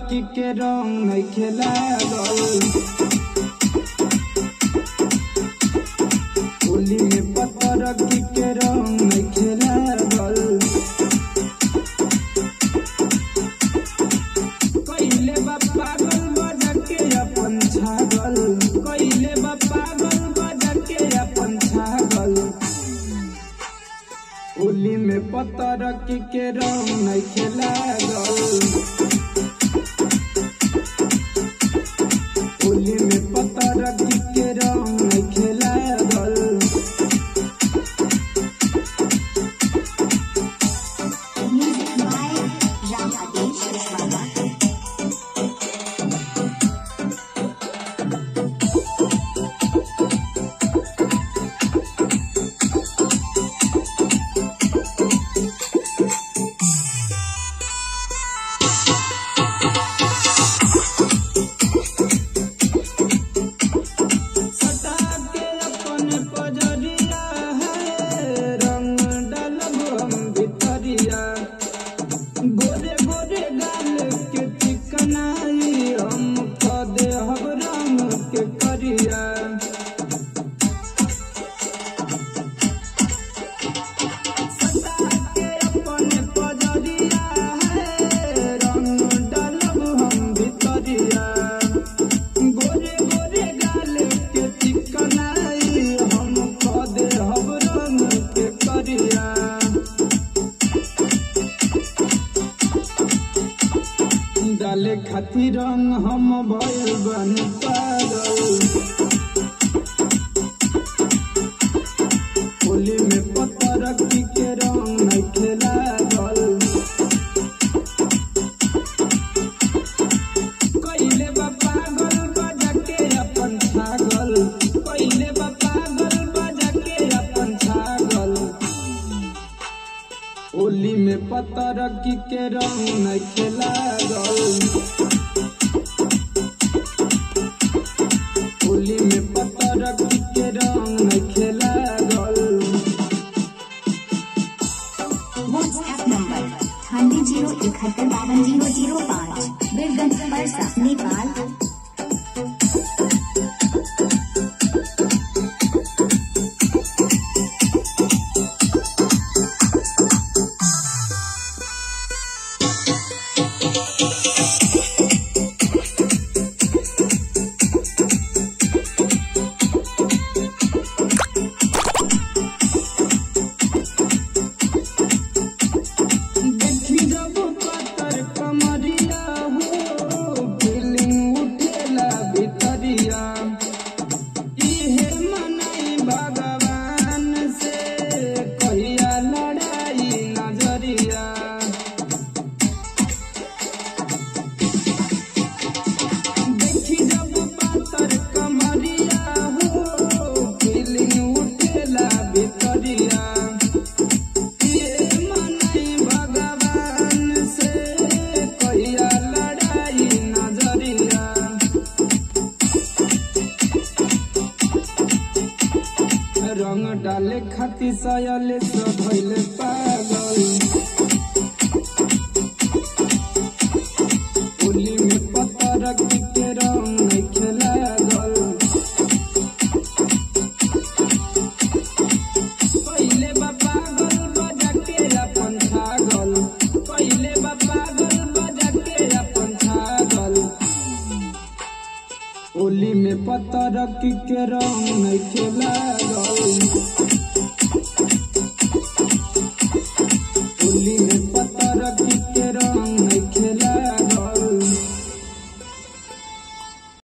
की के रंग नहीं खेला होली में पतर की के रंग नहीं खेला कैले बा पागल बजा के अपन छागल कैले बा पागल बजा के अपन छागल होली में पतर की के रंग नहीं खेला होली में पतर की के रंग नहीं खेला Music by Ram Adesh Kuswaha. सटा के अपन पजरिया है रंग डालब हम भितरिया गोरे गोरे गाल के चिकनाई हम कदे हम रंग के करिया सटा के अपन पजरिया है रंग डालब हम भितरिया गोरे गोरे गाल के चिकनाई हम कदे हम रंग के करिया डाले खातिर रंग हम भइल बन पागल होली में पत्थर की के रंग नहीं खेला गल कैले बा पागल बजा के अपन छागल कैले बा पागल बजा के अपन छागल होली में पत्थर की के रंग नहीं खेला होली में पत्थर की के रंग नहीं खेला WhatsApp number अठानवे जीरो इकहत्तर बावन जीरो जीरो पाँच बीरगंज परसा नेपाल देखी जब पातर कमरिया हो फीलिंग उठेला भितरिया इहे मनाई भगवान से कहिया लड़ाई नजरिया देखी जब पातर कमरिया हो फीलिंग उठेला भितरिया ये मनाई भगवान से कहिया लड़ाई नजरिया रंग डाले खातिर सयले सब भइले पागल होली में पत्थर की के रंग नहीं खेला गल पहिले बा पागल बजा के अपन छागल पहिले बा पागल बजा के अपन छागल होली में पत्थर की के रंग नहीं खेला गल